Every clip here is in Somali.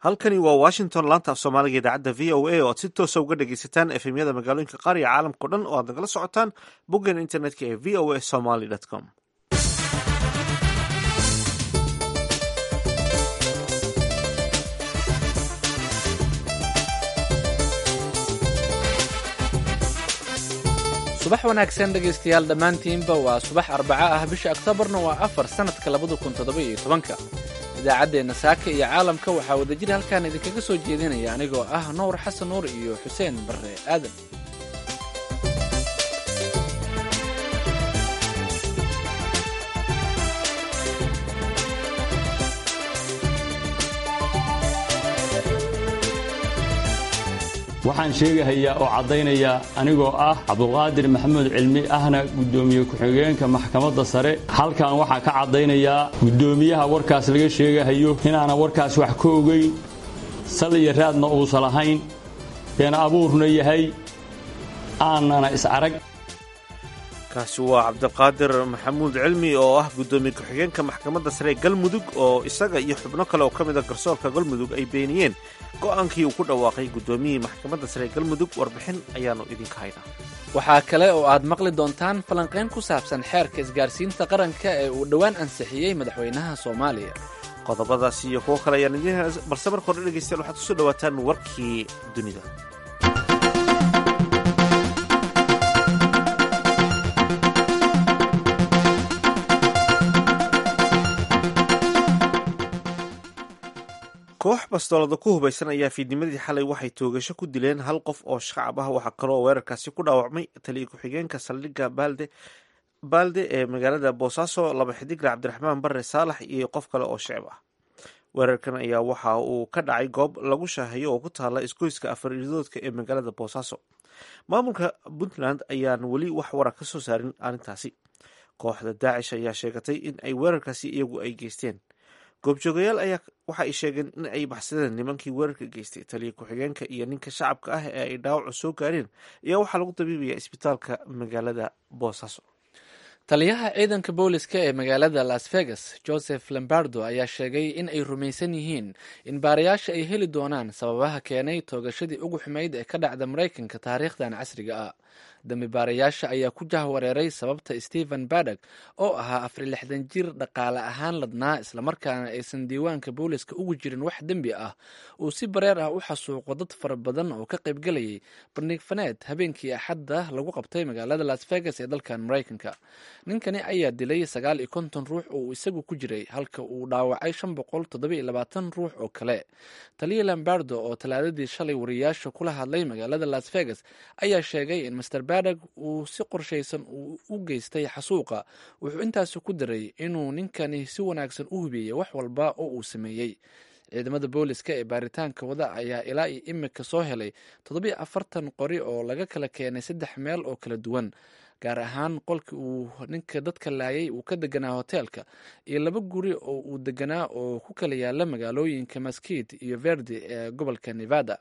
halkani waa washington laanta af soomaaliga idaacadda v o a oo aad si toosa uga dhegeysataan efemyada magaalooyinka qaar iyo caalamkao dhan oo aad nagala socotaan boggan internetka ee v o a somaly com subax wanaagsan dhegaystayaal dhammaantiinba waa subax arbaco ah bisha oktoobarna waa afar sannadka labada kun toddoba-iyo tobanka idaacaddeenna saaka iyo caalamka waxaa wadajir halkaan idinkaga soo jeedinaya anigoo ah nuur xasan nuur iyo xuseen barre aadan waxaan sheegahayaa oo caddaynayaa anigoo ah cabdulqaadir maxamuud cilmi ahna guddoomiye ku-xigeenka maxkamadda sare halkan waxaa ka caddaynayaa guddoomiyaha warkaas laga sheegahayo inaana warkaas wax ka ogayn sal iyo raadna uusan lahayn been abuurna yahay aanana is-arag kaasi waa cabdiqaadir maxamuud cilmi oo ah guddoomiye ku-xigeenka maxkamadda sare ee galmudug oo isaga iyo xubno kale oo ka mid a garsoorka galmudug ay beeniyeen go'aankii uu ku dhawaaqay guddoomiyihii maxkamadda sare ee galmudug warbixin ayaannu idinka haynaa waxaa kale oo aad maqli doontaan falanqayn ku saabsan xeerka isgaarsiinta qaranka ee uu dhowaan ansixiyey madaxweynaha soomaaliya qodobadaasi iyo kuwo kale ayaan idiin hel balse marka hore dhegeystayaal waxaad kusoo dhawaataan warkii dunida koox bastoolada ku hubaysan ayaa fiidnimadii xalay waxay toogasho ku dileen hal qof oo shacab ah waxaa kaloo weerarkaasi ku dhaawacmay taliya ku-xigeenka saldhigga baalde baalde ee magaalada boosaaso laba xidigle cabdiraxmaan bare saalax iyo qof kale oo shicib ah weerarkan ayaa waxa uu ka dhacay goob lagu shaaheeyo oo ku taala isgoyska afaridoodka ee magaalada boosaaso maamulka puntland ayaan weli wax warar ka soo saarin arrintaasi kooxda daacish ayaa sheegatay in ay weerarkaasi iyagu ay geysteen goobjoogayaal ayaa waxa ay sheegeen in ay baxsadeen nimankii weerarka geystay taliya ku-xigeenka iyo ninka shacabka ah ee ay dhaawacu soo gaareen ayaa waxaa lagu dabiibaya isbitaalka magaalada boosaaso taliyaha ciidanka booliska ee magaalada las vegas joseph lombardo ayaa sheegay in ay rumaysan yihiin in baarayaasha ay heli doonaan sababaha keenay toogashadii ugu xumayd ee ka dhacda maraykanka taariikhdan casriga ah dambi baarayaasha ayaa ku jahwareeray sababta stephen badog oo ahaa afar lixdan jir dhaqaale ahaan ladnaa islamarkaana aysan diiwaanka booliska ugu jirin wax dembi ah uu si bareer ah u xasuuqo dad fara badan oo ka qaybgelayay bandhig faneed habeenkii axadda lagu qabtay magaalada las vegas ee dalkan maraykanka ninkani ayaa dilay sagaal iyo konton ruux oo uu isagu ku jiray halka uu dhaawacay shan boqol toddoba-iyo labaatan ruux oo kale taliya lombardo oo talaadadii shalay wariyaasha kula hadlay magaalada las vegas ayaa sheegay in master badog uu si qorshaysan uu u geystay xasuuqa wuxuu intaasi ku daray inuu ninkani si wanaagsan u hubiyey wax walba oo uu sameeyey ciidamada booliska ee baaritaanka wada ayaa ilaa iyo imika soo helay toddobiyo afartan qori oo laga kala keenay saddex meel oo kala duwan gaar ahaan qolkii uu ninka dadka laayay uu ka deganaa hoteelka iyo laba guri oo uu deganaa oo ku kala yaala magaalooyinka maskid iyo verdi ee gobolka nevada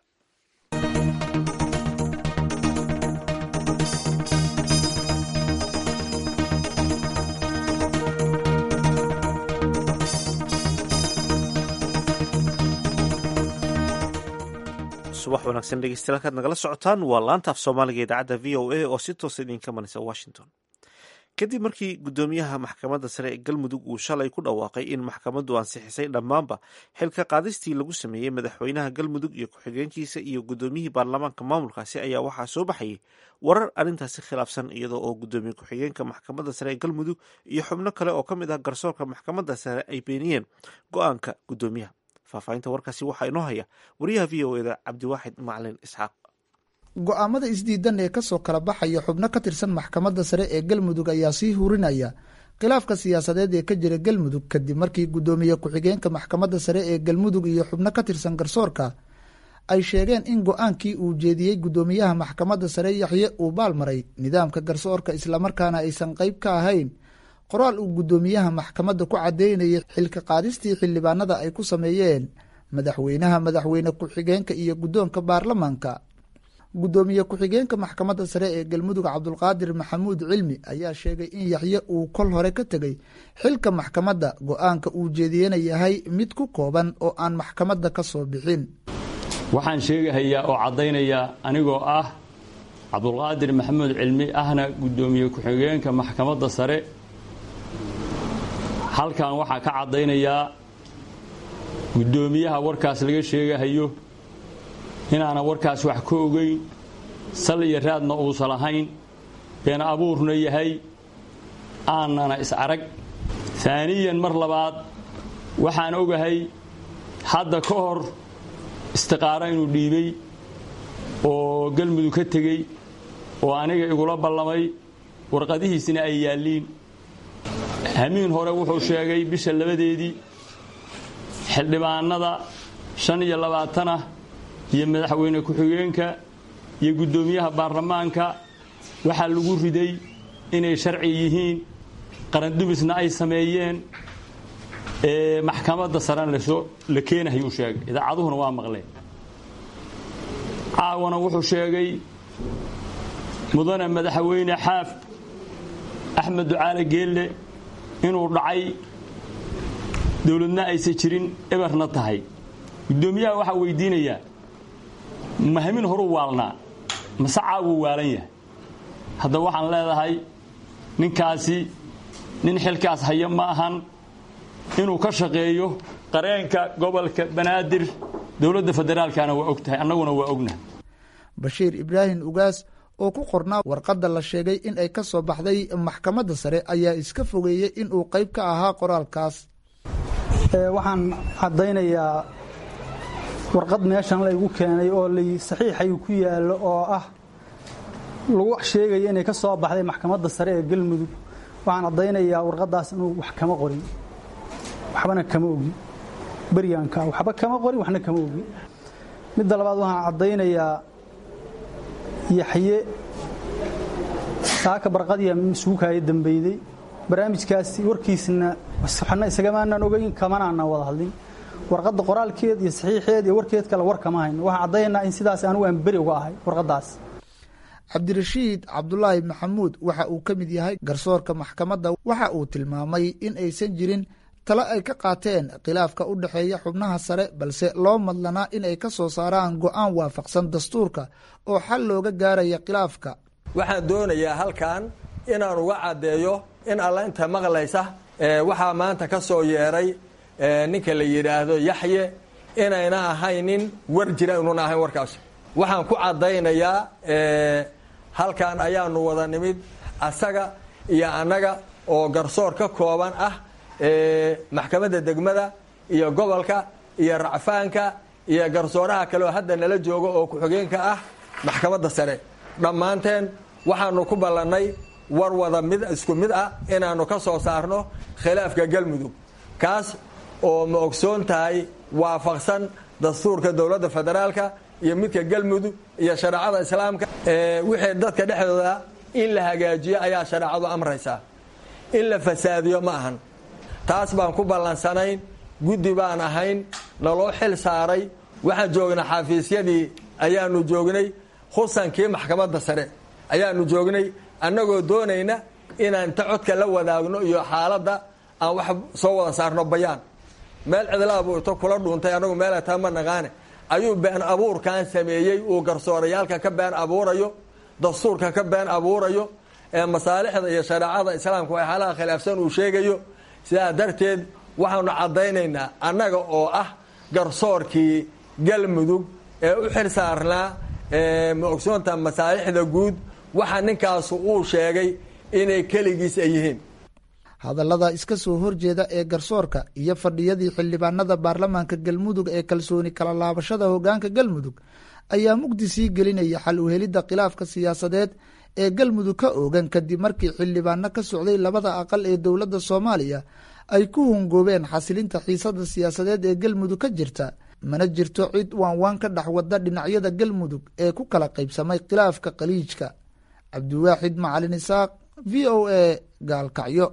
subax wanaagsan dhegeystayaal halkaad nagala socotaan waa laanta af soomaaliga idaacadda v o a oo si toosa idinka manaysa washington kadib markii guddoomiyaha maxkamadda sare ee galmudug uu shalay ku dhawaaqay in maxkamaddu ansixisay dhammaanba xilka qaadistii lagu sameeyey madaxweynaha galmudug iyo ku-xigeenkiisa iyo guddoomiyihii baarlamaanka maamulkaasi ayaa waxaa soo baxayay warar arrintaasi khilaafsan iyadoo oo guddoomiye ku-xigeenka maxkamadda sare ee galmudug iyo xubno kale oo ka mid ah garsoorka maxkamadda sare ay beeniyeen go-aanka guddoomiyaha faahfaahinta warkaasi waxaa inoo haya wariyaha v o eda cabdiwaaxid macalin isxaaq go-aamada isdiidan ee kasoo kala baxaya xubno ka tirsan maxkamadda sare ee galmudug ayaa sii hurinaya khilaafka siyaasadeed ee ka jira galmudug kadib markii guddoomiye ku-xigeenka maxkamadda sare ee galmudug iyo xubno ka tirsan garsoorka ay sheegeen in go-aankii uu jeediyey guddoomiyaha maxkamadda sare yaxye uu baalmaray nidaamka garsoorka islamarkaana aysan qeyb ka ahayn qoraal uu guddoomiyaha maxkamadda ku caddeynayay xilka qaadistii xildhibaanada ay ku sameeyeen madaxweynaha madaxweyne ku-xigeenka iyo guddoonka baarlamaanka guddoomiye ku-xigeenka maxkamadda sare ee galmudug cabdulqaadir maxamuud cilmi ayaa sheegay in yaxye uu kol hore ka tegey xilka maxkamadda go-aanka uu jeediyena yahay mid ku kooban oo aan maxkamadda ka soo bixin waxaan sheegahayaa oo caddaynayaa anigoo ah cabdulqaadir maxamuud cilmi ahna guddoomiye ku-xigeenka maxkamadda sare halkan waxaa ka caddaynayaa guddoomiyaha warkaas laga sheegahayo inaanan warkaas wax ka ogeyn sal iyo raadna uusan lahayn been abuurna yahay aanana is arag aaniyan mar labaad waxaan ogahay hadda ka hor istiqaaro inuu dhiibay oo galmudug ka tegey oo aniga igula ballamay warqadihiisina ay yaalliin hamiin hore wuxuu sheegay bisha labadeedii xildhibaanada shan iyo labaatanah iyo madaxweyne ku-xigeenka iyo guddoomiyaha baarlamaanka waxaa lagu riday inay sharci yihiin qarandumisna ay sameeyeen maxkamadda sarena la keenahayuu sheegay idaacaduhuna waa maqleen caawana wuxuu sheegay mudane madaxweyne xaaf axmed ducaale geelle inuu dhacay dowladna aysan jirin eberna tahay guddoomiyaha waxaa weydiinayaa mahamin horuu waalnaa mase caawuu waalan yahay hadda waxaan leedahay ninkaasi nin xilkaas haya ma ahan inuu ka shaqeeyo qareenka gobolka banaadir dowladda federaalkana waa og tahay annaguna waa ognahay bashiir ibraahim ugaas oo ku qornaa warqadda la sheegay in ay ka soo baxday maxkamadda sare ayaa iska fogeeyey inuu qayb ka ahaa qoraalkaas waxaan caddaynayaa warqad meeshan laygu keenay oo lay saxiixay ku yaallo oo ah lagu sheegaya inay ka soo baxday maxkamadda sare ee galmudug waxaan caddaynayaa warqaddaas inuu wax kama qorin waxbana kama ogi beryaanka waxba kama qorin waxna kama ogi midda labaad waxaan caddaynayaa yaxye saaka barqadiya suukaaya dambeyday barnaamijkaasi warkiisna waxna isagamaanaan ogeyn kamanaanan wada hadlin warqadda qoraalkeed iyo saxiixeed iyo warkeed kale war kama hayno waxaan caddaynaa in sidaas anigu aan beri uga ahay warqaddaas cabdirashiid cabdulaahi maxamuud waxa uu ka mid yahay garsoorka maxkamadda waxa uu tilmaamay in aysan jirin talo ay ka qaateen khilaafka u dhexeeya xubnaha sare balse loo madlanaa in ay ka soo saaraan go'aan waafaqsan dastuurka oo xal looga gaaraya khilaafka waxaan doonayaa halkan inaan uga caddeeyo in alla inta maqlaysa waxaa maanta ka soo yeeray ninka la yidhaahdo yaxye inayna ahaynin war jira inuuna ahayn warkaas waxaan ku caddaynayaa halkan ayaanu wada nimid asaga iyo annaga oo garsoor ka kooban ah maxkamadda degmada iyo gobolka iyo racfaanka iyo garsooraha kale oo hadda nala jooga oo ku-xigeenka ah maxkamadda sare dhammaanteen waxaanu ku ballannay war wada mid isku mid ah inaannu ka soo saarno khilaafka galmudug kaas oo ma ogsoon tahay waafaqsan dastuurka dowladda federaalka iyo midka galmudug iyo shareecada islaamka wixii dadka dhexdooda in la hagaajiyo ayaa shareecadu amraysaa in la fasaadiyo ma ahan taas baan ku ballansanayn guddi baan ahayn naloo xil saaray waxaan joognay xafiisyadii ayaanu joognay khusankii maxkamadda sare ayaanu joognay annagoo doonayna inaan inta codka la wadaagno iyo xaaladda aan wax soo wada saarno bayaan meel cidlaabuu ito kula dhuuntay anagu meela taa ma naqaane ayuu been abuurkan sameeyey uu garsoorayaalka ka been abuurayo dastuurka ka been abuurayo ee masaalixda iyo shareecada islaamka waa xaalaha khilaafsan uu sheegayo sidaa darteed waxaanu caddaynaynaa annaga oo ah garsoorkii galmudug ee u xil saarnaa ma ogsoonta masaalixda guud waxa ninkaasu uu sheegay inay keligiis ay yihiin hadallada iska soo horjeeda ee garsoorka iyo fadhiyadii xildhibaanada baarlamaanka galmudug ee kalsooni kala laabashada hogaanka galmudug ayaa mugdi sii gelinaya xal u helidda khilaafka siyaasadeed ee galmudug ka oogan kadib markii xildhibaano ka socday labada aqal ee dowladda soomaaliya ay ku hungoobeen xasilinta xiisada siyaasadeed ee galmudug ka jirta mana jirto cid waanwaan ka dhex wada dhinacyada galmudug ee ku kala qaybsamay khilaafka khaliijka cabdiwaaxid macalin isaaq v o a gaalkacyo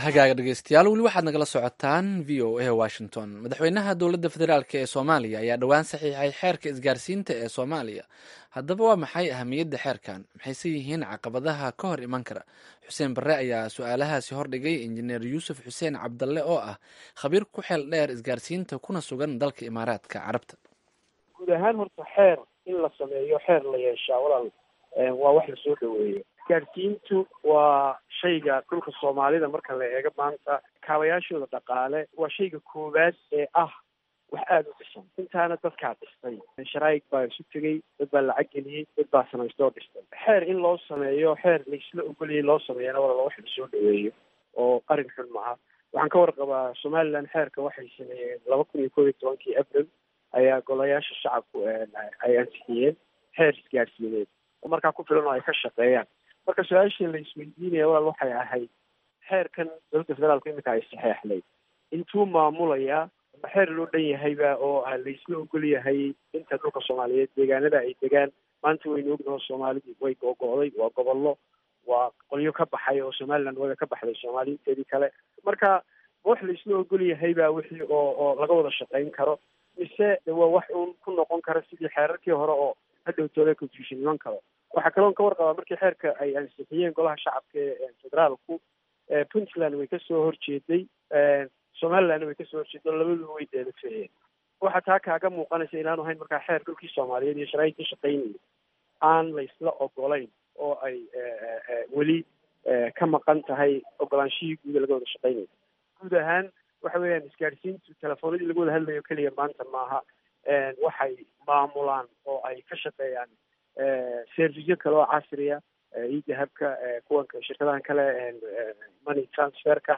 hagaaga dhegeystayaal weli waxaad nagala socotaan v o a washington madaxweynaha dowladda federaalk ee soomaaliya ayaa dhowaan saxiixay xeerka isgaarsiinta ee soomaaliya haddaba waa maxay ahamiyadda xeerkan maxayse yihiin caqabadaha ka hor iman kara xuseen barre ayaa su-aalahaasi hordhigay injineer yuusuf xuseen cabdalle oo ah khabiir ku xeel dheer isgaarsiinta kuna sugan dalka imaaraadka carabta guud ahaan horta xeer in la sameeyo xeer la yeeshaa walaal waa wax lasoo dhaweeyo isgaarsiintu waa shayga dhulka soomaalida marka la eego maanta kaabayaashooda dhaqaale waa shayga koowaad ee ah wax aada u dhisan intaana dadkaa dhistay sharaa'ig baa isu tegey dad baa lacag geliyey dad baa samaystay oo dhistay xeer in loo sameeyo xeer laisla ogolayay loo sameeyana walaal wax lasoo dhaweeyo oo arrin xun maaha waxaan ka warqabaa somaliland xeerka waxay sameeyeen laba kun iyo koob iyo tobankii abril ayaa golayaasha shacabku ay ansixiyeen xeer isgaarsiineed oo markaa ku filan oo ay ka shaqeeyaan marka su-aashii la isweydiinaya walaal waxay ahayd xeerkan dowladda federaalku iminka ay saxeexday intuu maamulayaa ma xeer loo dhan yahayba oo laisla ogol yahay inta dhulka soomaaliyeed deegaanada ay degaan maanta waynu ognaho soomaalidii way googo'day waa gobollo waa qolyo ka baxay oo somaliland waga ka baxday soomaaliinteedii kale marka ma wax laisla ogol yahayba wixii oo oo laga wada shaqayn karo mise waa wax uun ku noqon kara sidii xeerarkii hore oo hadhowtooda confusion iman karo waxaa kaloon ka warqabaa markii xeerka ay ansixiyeen golaha shacabka ee federaalku puntland way kasoo horjeeday somalilandna way kasoo horjeeday oo labaduba way deelafeeyeen waxaa taa kaaga muuqanaysa inaanu hayn markaa xeer dhulkii soomaaliyeed iyo sharaaidkii shaqaynayay aan la isla ogolayn oo ay weli ka maqan tahay ogolaanshihii guuda laga wada shaqaynayo guud ahaan waxa weeyaan isgaadhsiintu telefoonadii lagu wada hadlayo keliya maanta maaha waxay maamulaan oo ay ka shaqeeyaan servicyo kale oo casriya idahabka kuwanka shirkadahan kale money transferka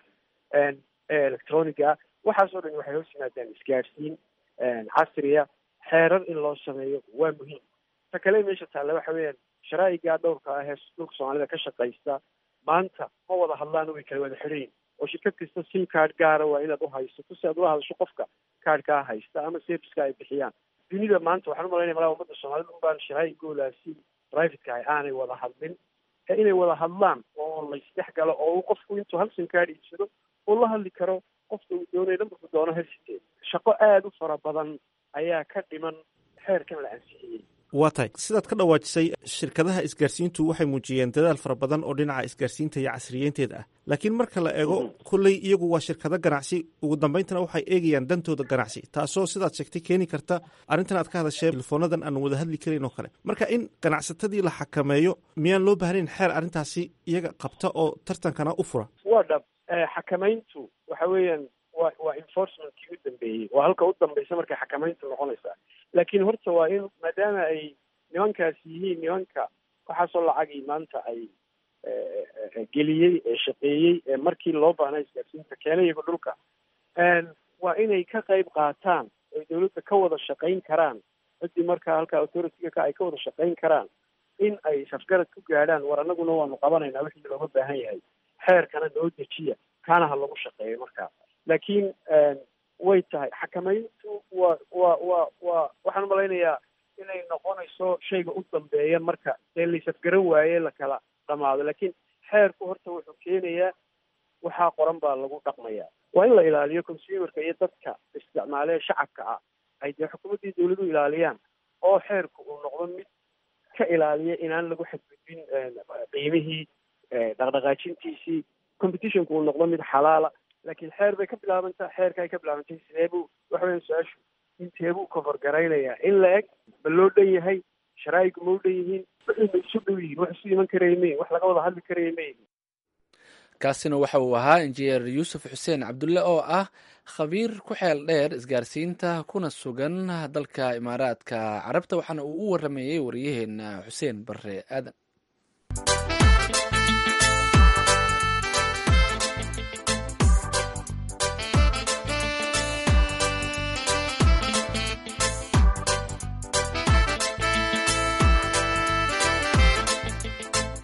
electroniga waxaas oo dhan waxay hoos yimaadaan isgaadhsiin casriya xeerar in loo sameeyo waa muhiim ta kale meesha taalla waxa weeyaan sharaa'igaa dhowrka ah ee dhulka soomaalida ka shaqaysta maanta ma wada hadlaan way kala wada xidhayin oo shirkad kasta sim card gaara waa inaad uhaysato si aad ula hadasho qofka kaadhkaa haysta ama serviceka ay bixiyaan dunida maanta waxaan umalaynaya malaa ummadda soomaalida unbaan sharaa'igoodaasi privateka ah aanay wada hadlin ee inay wada hadlaan oo laysdhex galo oo uu qofku intuu hal sim card iibsado uu la hadli karo qofka uu doonayo nambarku doono helsiteed shaqo aada u fara badan ayaa ka dhiman xeerkan la ansixiyey waa tahay sidaad ka dhawaajisay shirkadaha isgaarsiintu waxay muujiyeen dadaal fara badan oo dhinaca isgaarsiinta iyo casriyeynteeda ah laakiin marka la eego kolley iyagu waa shirkado ganacsi ugu dambayntana waxay eegayaan dantooda ganacsi taasoo sidaad sheegtay keeni karta arrintan aad ka hadashee telefoonadan aan wada hadli karayn oo kale marka in ganacsatadii la xakameeyo miyaan loo baahnayn xeer arrintaasi iyaga qabta oo tartankana u fura waa dhab xakamayntu waxa weeyaan wa waa enforcementkii u dambeeyey waa halka u dambaysa markay xakamayntu noqonaysaa laakiin horta waa in maadaama ay nimankaas yihiin nimanka waxaasoo lacagii maanta ay geliyey ee shaqeeyey ee markii loo baahnaa isgaarsiinta keenay iyago dhulka waa inay ka qayb qaataan oy dawladda ka wada shaqayn karaan ciddii markaa halka authority-ga ka ay ka wada shaqayn karaan in ay safgarad ku gaadhaan war annaguna waanu qabanaynaa wixii looga baahan yahay xeerkana noo dejiya kaana ha lagu shaqeeyo markaa laakiin way tahay xakamayntu waa waa waa waa waxaan umalaynayaa inay noqonayso shayga u dambeeya marka dee laysafgaran waaye lakala dhamaado laakiin xeerku horta wuxuu keenayaa waxaa qoran baa lagu dhaqmayaa waa in la ilaaliyo consumerka iyo dadka isticmaale shacabka ah ay dee xukuumaddii dawladu ilaaliyaan oo xeerku uu noqdo mid ka ilaaliya inaan lagu xadgudbin qiimihii dhaqdhaqaajintiisii competitionku uu noqdo mid xalaala laakiin xeer bay ka bilaabantaa xeerka ay ka bilaabantay sideebuu waxa weya su-aashu inteebuu cover garaynayaa in la eg ma loo dhan yahay sharaa'igu ma u dhan yihiin wixii ma isu dhow yihiin wax isu iman karaya mayihin wax laga wada hadli karaya mayihin kaasina waxa uu ahaa injineer yuusuf xuseen cabdulle oo ah khabiir ku xeel dheer isgaarsiinta kuna sugan dalka imaaraadka carabta waxaana uu u waramayey wariyaheena xuseen bare aadan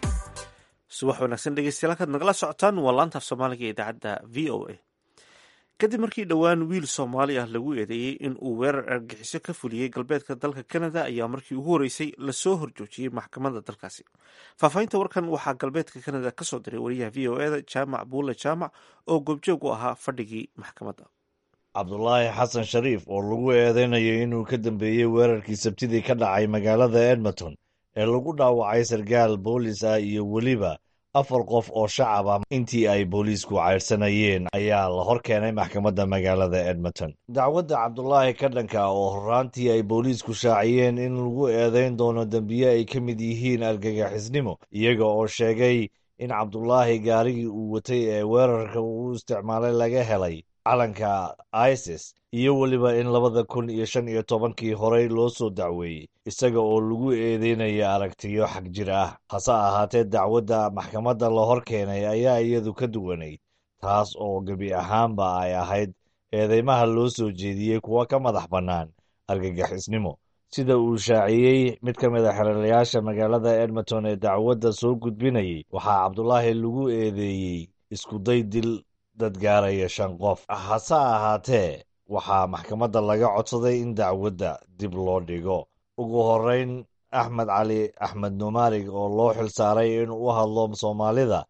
subax wanaagsan dhegeystayaal halkaad nagala socotaan waa laantaaf soomaaliga ee idaacadda v o a kadib markii dhowaan wiil soomaali ah lagu eedeeyey in uu weerar argagixiso ka fuliyey galbeedka dalka canada ayaa markii ugu horreysay lasoo horjoojiyey maxkamadda dalkaasi faahfaahinta warkan waxaa galbeedka canada ka soo diray wariyaha v o eda jaamac buule jaamac oo goobjoog u ahaa fadhigii maxkamadda cabdulaahi xasan shariif oo lagu eedeynayo inuu ka dambeeyey weerarkii sabtidii ka dhacay magaalada edmonton ee lagu dhaawacay sarkaal boolis ah iyo weliba afar qof oo shacab ah intii ay booliisku caydhsanayeen ayaa la hor keenay maxkamadda magaalada edmonton dacwadda cabdulaahi ka dhanka oo horraantii ay booliisku shaaciyeen in lagu eedeyn doono dembiye ay ka mid yihiin argagixisnimo iyaga oo sheegay in cabdulaahi gaarigii uu watay ee weerarka uu isticmaalay laga helay calanka isis iyo weliba in labada kun iyo shan iyo tobankii horey loo soo dacweeyey isaga oo lagu eedeynaya aragtiyo xag jir ah hase ahaatee dacwadda maxkamadda la hor keenay ayaa iyadu ka duwanayd taas oo gebi ahaanba ay ahayd eedeymaha loo soo jeediyey kuwa ka madax bannaan argagixisnimo sida uu shaaciyey mid ka mid a xeralayaasha magaalada edmonton ee dacwadda soo gudbinayay waxaa cabdulaahi lagu eedeeyey iskuday dil dad gaaraya shan qof hase ahaatee waxaa maxkamadda laga codsaday in dacwadda dib loo dhigo ugu horreyn axmed cali axmed numaarig oo loo xil saaray in u hadlo soomaalida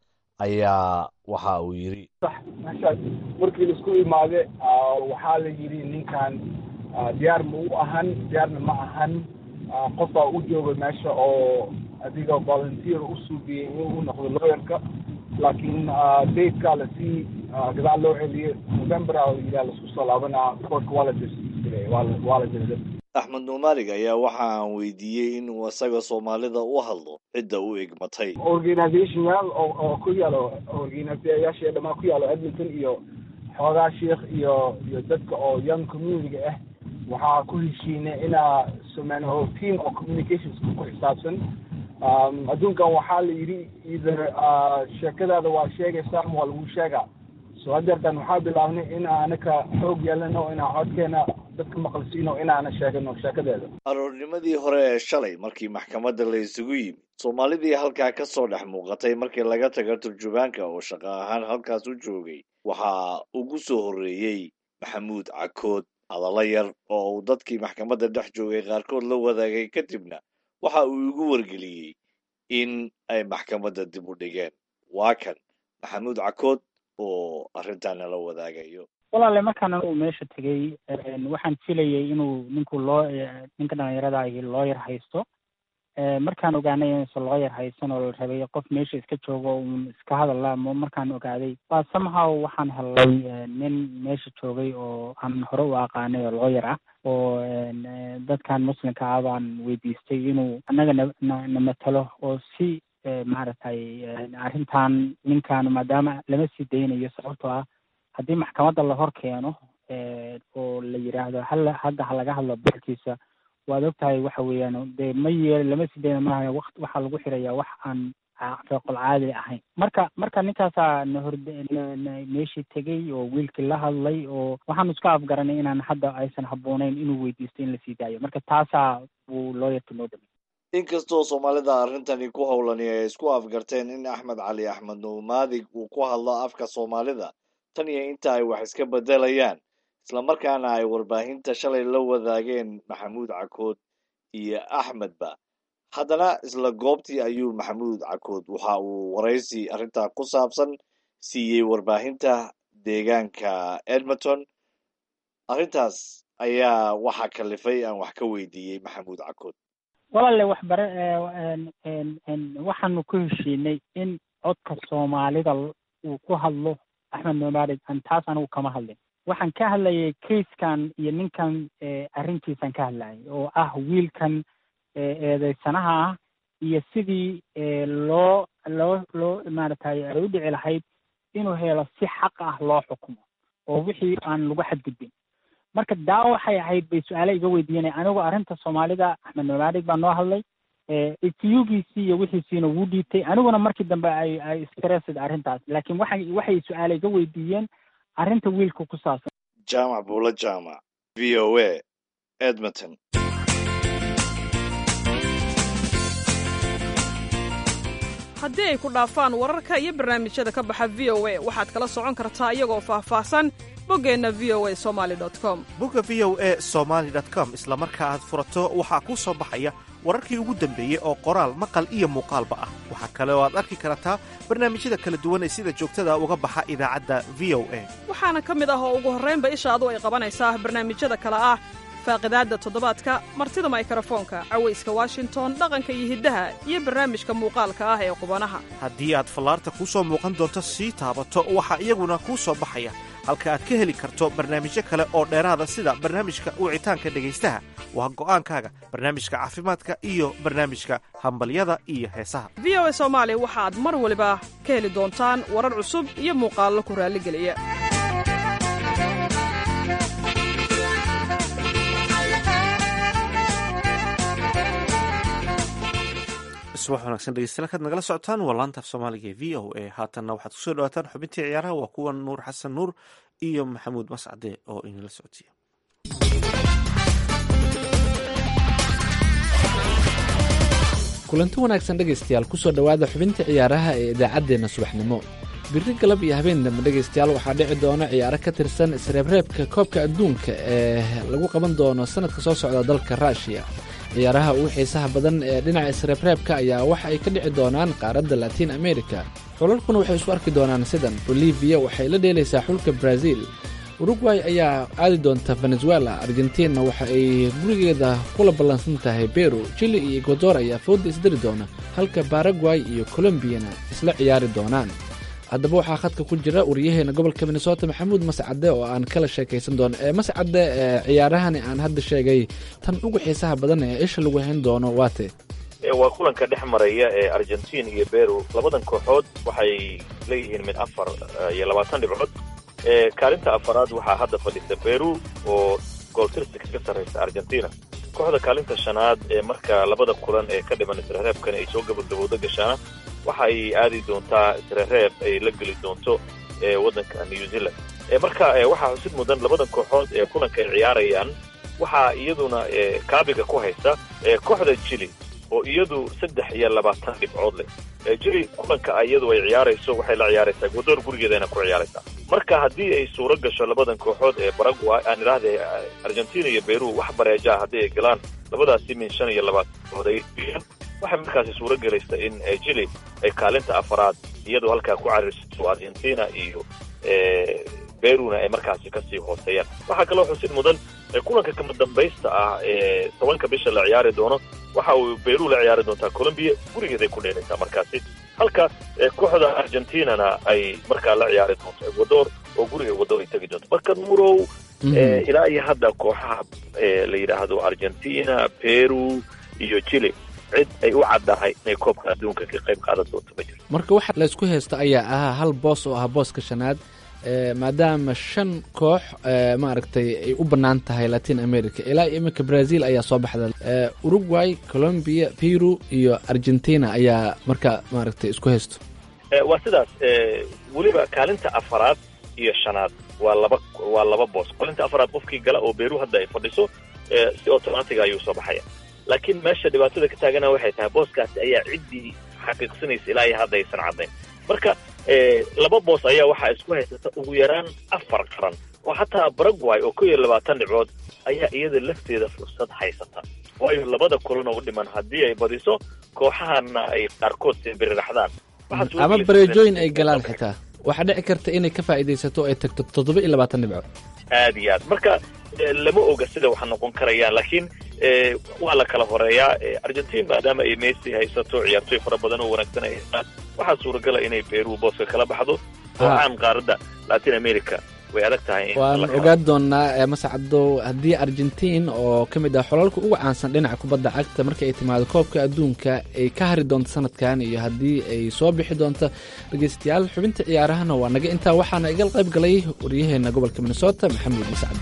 ayaa waxa uu yidhi meeshaas markii laisku imaade waxaa la yidhi ninkan diyaar ma u ahan diyaarna ma ahan qofaa u jooga meesha oo adiga volunteer u suubiyey inuu noqdo lawyerka laakiin datekaa lasii gadaal loo celiyey november yidhaa laisku soo laabanaa courtka waa la dirsiiray waa la diray axmed nuumaarig ayaa waxa aan weydiiyey inuu isaga soomaalida u hadlo cidda u egmatay organizationyaal oo oo ku yaalo organizayaasha dhamaan ku yaalo edmonton iyo xoogaa sheikh iyo iyo dadka oo young community ah waxaa ku heshiinay inaa sameyno team oo communications ku xisaabsan adduunkan waxaa la yidhi either sheekadaada waa sheegaysaa ama waa lagu sheegaa so hadeertan waxaa bilaabnay in anaka xoog yeelano inaan codkeena dadka maqalsiino inaana sheegano sheekadeeda aroornimadii hore ee shalay markii maxkamadda la isugu yimid soomaalidii halkaa ka soo dhex muuqatay markii laga taga turjubaanka oo shaqo ahaan halkaas u joogay waxaa ugu soo horreeyey maxamuud cakood hadallo yar oo uu dadkii maxkamadda dhex joogay qaarkood la wadaagay kadibna waxa uu igu wargeliyey in ay maxkamadda dib u dhigeen waa kan maxamuud cakood oo arrintan nala wadaagayo walaale markaan anigu meesha tegey waxaan filayay inuu ninku loo ninka dhalinyarada ahi looyar haysto markaan ogaanay inuusan looyar haysan oo la rabay qof meesha iska joogo uun iska hadalla markaan ogaaday waa somehow waxaan helay nin meesha joogay oo aan hore u aqaanay oo looyar ah oo dadkan muslimka ah baan weydiistay inuu annaga na na matalo oo si maaragtay arrintan ninkan maadaama lama sii daynayo sababtoo ah haddii maxkamadda la hor keeno oo la yidhaahdo hal hadda ha laga hadlo barkiisa waad ogtahay waxa weeyaan dee ma yeel lama sii dayna maaha waqt waxaa lagu xirayaa wax aan feeqol caadi ahayn marka marka ninkaasaa na horde na meeshii tegey oo wiilkii la hadlay oo waxaanu iska afgaranay inaan hadda aysan habbooneyn inuu weydiisto in lasii daayo marka taasaa buu looyarka noo dhamay inkastoo soomaalida arrintani ku howlani ay isku afgarteen in axmed cali axmed nuumaadig uu ku hadlo afka soomaalida tan iyo inta ay wax iska bedelayaan islamarkaana ay warbaahinta shalay la wadaageen maxamuud cakood iyo axmedba haddana isla goobtii ayuu maxamuud cakood waxa uu waraysi arrintaa ku saabsan siiyey warbaahinta deegaanka edmonton arrintaas ayaa waxaa kalifay aan wax ka weydiiyey maxamuud cakood walaale waxbare waxaanu ku heshiinay in codka soomaalida uu ku hadlo axmed nomaarig an taas anigu kama hadlin waxaan ka hadlayay kaiskan iyo ninkan arrintiisaan ka hadlayay oo ah wiilkan eedeysanaha ah iyo sidii loo loo loo maaragtay ay u dhici lahayd inuu helo si xaq ah loo xukumo oo wixii aan lagu xadgudbin marka daa waxay ahayd bay su-aale iga weydiinay anigu arrinta soomaalida axmed nomaarig baa noo hadlay itiyugiisii iyo wixiisiina wuu dhiibtay aniguna markii dambe ay ay stressed arrintaas laakiin waxay waxay su-aale iga weydiiyeen arrinta wiilka ku saabsan jaamac buulo jaamac v o a edmonton haddii ay ku dhaafaan wararka iyo barnaamijyada ka baxa v o a waxaad kala socon kartaa iyagoo faahfaahsan boggeenna v o a somali com bogga v o a somaali com isla marka aad furato waxaa kuu soo baxaya wararkii ugu dambeeyey oo qoraal maqal iyo muuqaalba ah waxaa kale oo aad arki kartaa barnaamijyada kala duwan ee sida joogtada uga baxa idaacadda v o a waxaana ka mid ah oo ugu horraynba ishaadu ay qabanaysaa barnaamijyada kale ah faaqidaadda toddobaadka martida maykarafoonka cawayska washington dhaqanka iyo hiddaha iyo barnaamijka muuqaalka ah ee qubanaha haddii aad fallaarta kuu soo muuqan doonto sii taabato waxaa iyaguna kuu soo baxaya halka aad ka heli karto barnaamijyo kale oo dheeraada sida barnaamijka wicitaanka dhegaystaha waa go'aankaaga barnaamijka caafimaadka iyo barnaamijka hambalyada iyo heesaha v o a soomaali waxaad mar waliba ka heli doontaan warar cusub iyo muuqaallo ku raalligeliya subax wanaagsan dhegeystayaal kaad nagala socotaan waa laanta af soomaaliga ee v o a haatanna waxaad kusoo dhawaataan xubintii ciyaaraha waa kuwa nuur xasan nuur iyo maxamuud mascade oo inala socodsiiya kulanti wanaagsan dhegaystayaal kusoo dhowaada xubinta ciyaaraha ee idaacaddeenna subaxnimo biri galab iyo habeen dambe dhegaystayaal waxaa dhici doona ciyaaro ka tirsan isreebreebka koobka adduunka ee lagu qaban doono sanadka soo socda dalka ruushiya ciyaaraha ugu xiisaha badan ee dhinaca isreebreebka ayaa waxa ay ka dhici doonaan qaaradda latiin america xulalkuna waxay isu arki doonaan sidan boliviya waxay la dheelaysaa xulka brazil urugway ayaa aadi doonta venezuela argentina waxa ay gurigeeda kula ballansan tahay beru chili iyo ecuador ayaa fooda isdari doona halka baragway iyo colombiyana isla ciyaari doonaan haddaba waxaa khadka ku jira waryaheena gobolka minnesota maxamuud mascade oo aan kala sheekaysan doono ee mascade ee ciyaarahani aan hadda sheegay tan ugu xiisaha badan ee isha lagu hayn doono waate waa kulanka dhex maraya ee argentin iyo beru labadan kooxood waxay leeyihiin mid afar iyo labaatan dhibcood kaalinta afaraad waxaa hadda fadhisa beru oo gooltirsi kaga sarraysa argentina kooxda kaalinta shanaad ee marka labada kulan ee ka dhiman isreereebkani ay soo gabagabowda gashaana waxa ay aadi doontaa isreereeb ay la geli doonto waddanka new zealand marka waxaa xusid mudan labadan kooxood ee kulanka ay ciyaarayaan waxaa iyaduna kaabiga ku haysa kooxda jili oo iyadu saddex iyo labaatan dhibcood leh jili kulanka iyadu ay ciyaarayso waxay la ciyaaraysaa ecuador gurigeedana ku ciyaaraysaa marka haddii ay suuro gasho labadan kooxood ee baragway aan idhaahda argentina iyo beru wax bareeja ah haddii ay galaan labadaasi min shan iyo labaatan dhibcood ay waxay markaasi suuro gelaysa in jili ay kaalinta afaraad iyadoo halkaa ku cariirsato argentina iyo beruna ay markaasi kasii hooseeyaan waxaa kaloo xusid mudan kulanka kama dambaysta ah ee tobanka bisha la ciyaari doono waxa uu beru la ciyaari doontaa colombiya gurigeeday ku dheelaysaa markaasi halka kooxda argentinana ay markaa la ciyaari doonto ecuador oo guriga ecuador ay tegi doonto marka nurow ilaa iyo hadda kooxaha la yidhaahdo argentina peru iyo chile cid ay u caddahay inay koobka adduunka ka qayb qaadan doonto ma jirto marka waxa laysku haysto ayaa ahaa hal boos oo ah booska shanaad maadaama shan koox maaragtay ay u bannaan tahay latin america ilaa iminka brazil ayaa soo baxda uruguay colombia peru iyo argentina ayaa marka maaragtay isku haysto waa sidaas weliba kaalinta afaraad iyo shanaad waa laba waa laba boos kaalinta afaraad qofkii gala oo beru hadda ay fadhiso si automatiga ayuu soo baxaya laakiin meesha dhibaatada ka taagana waxay tahay booskaasi ayaa ciddii xaqiiqsanaysa ilaa iyo hadda aysan caddayn marka laba boos ayaa waxaa isku haysata ugu yaraan afar qaran oo xataa baragway oo kow iyo labaatan dhibcood ayaa iyada lafteeda fursad haysata waayo labada kulan oo u dhiman haddii ay badiso kooxahana ay qaarkood sibiriraxdaan ama bareejooyin ay galaan xitaa waxaa dhici karta inay ka faa'iidaysato ay tagto toddoba iyo labaatan dhibcood aad iyo aad marka lama oga sida wax noqon karayaan laakiin waa la kala horeeyaa argentin maadaama ay messi haysato ciyaartooy fara badan oo wanaagsan ay haystaan waxaa suuragala inay beru booska kala baxdo oo caan qaaradda latin america way adag tahay waan ogaan doonaa mascado haddii argentin oo ka mid ah xolalka ugu caansan dhinaca kubadda cagta marka ay timaado koobka adduunka ay ka hari doonto sanadkan iyo haddii ay soo bixi doonto dhegeystayaal xubinta ciyaarahana waa naga intaa waxaana iga qayb galay waryaheena gobolka minnesota maxamuud mascado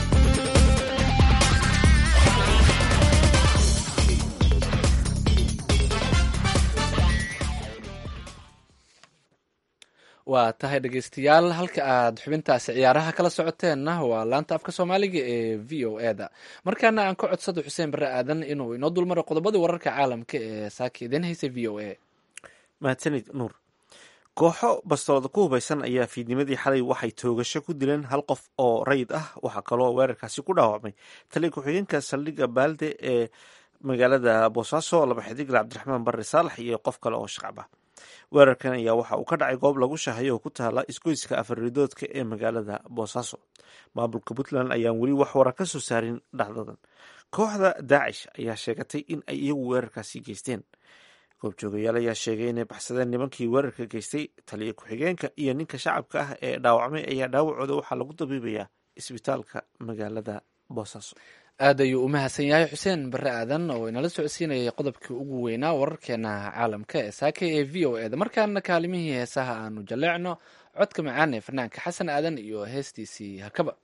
waa tahay dhegeystayaal halka aad xubintaasi ciyaaraha kala socoteenna waa laanta afka soomaaliga ee v o e da markaana aan ka codsado xuseen barre aadan inuu inoo dulmaro qodobadii wararka caalamka ee saaka idin haysa v o a mahadsanid nuur kooxo bastoolada ku hubaysan ayaa fiidnimadii xalay waxay toogasho ku dileen hal qof oo rayid ah waxaa kaloo weerarkaasi ku dhaawacmay taliya ku-xigeenka saldhigga baalde ee magaalada boosaaso laba xidigle cabdiraxmaan barre saalax iyo qof kale oo shacab ah weerarkan ayaa waxa uu ka dhacay goob lagu shahayo oo ku taala isgoyska afarridoodka ee magaalada boosaaso maamulka puntland ayaan weli wax wara ka soo saarin dhacdadan kooxda daacish ayaa sheegatay in ay iyagu weerarkaasi geysteen goobjoogayaal ayaa sheegay inay baxsadeen nimankii weerarka geystay taliya ku-xigeenka iyo ninka shacabka ah ee dhaawacmay ayaa dhaawacooda waxaa lagu dabiibayaa isbitaalka magaalada boosaaso aad ayuu u mahadsan yahay xuseen barre aadan oo inala socodsiinayay qodobkii ugu weynaa wararkeena caalamka ee saaka ee v o eda markaana kaalimihii heesaha aanu jaleecno codka macaan ee fanaanka xasan aadan iyo heestiisii hakaba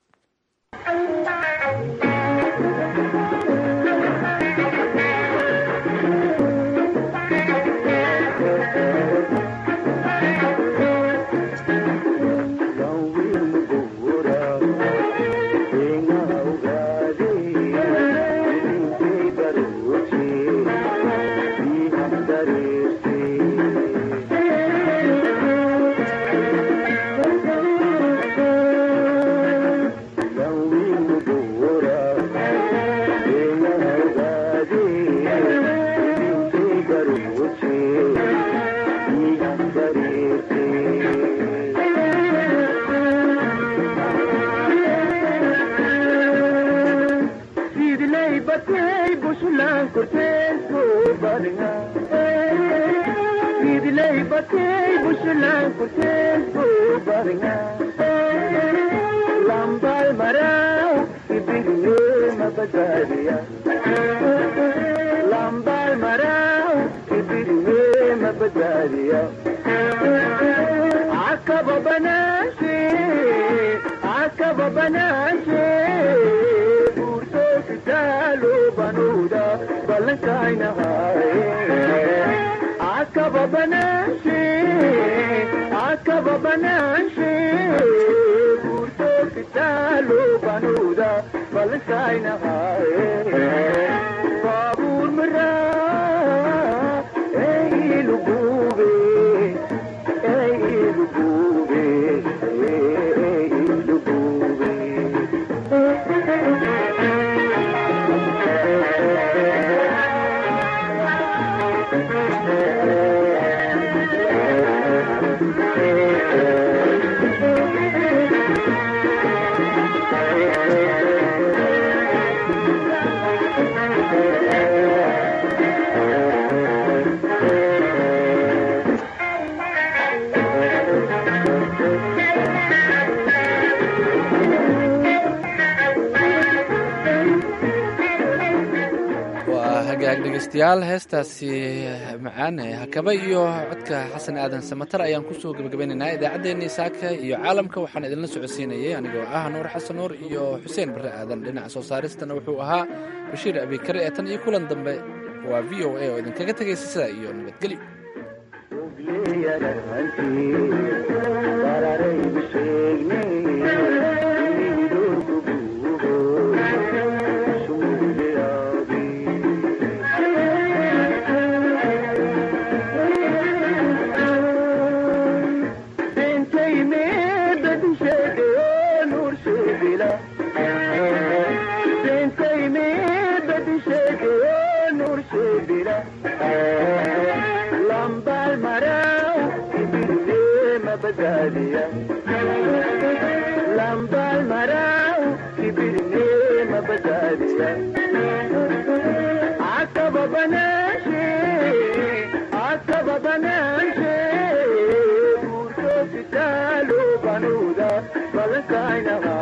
dhegeystayaal heestaasi macaan ee hakaba iyo codka xasan aadan samatar ayaan kusoo gebagabaynaynaa idaacaddeenii saaka iyo caalamka waxaan idinla socodsiinayay anigoo ah nuur xasan nuur iyo xuseen barre aadan dhinaca soo saaristana wuxuu ahaa bashiir abikare ee tan iyo kulan dambe waa v o a oo idinkaga tegaysa sidaa iyo nabadgelyo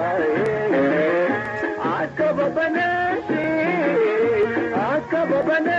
Baba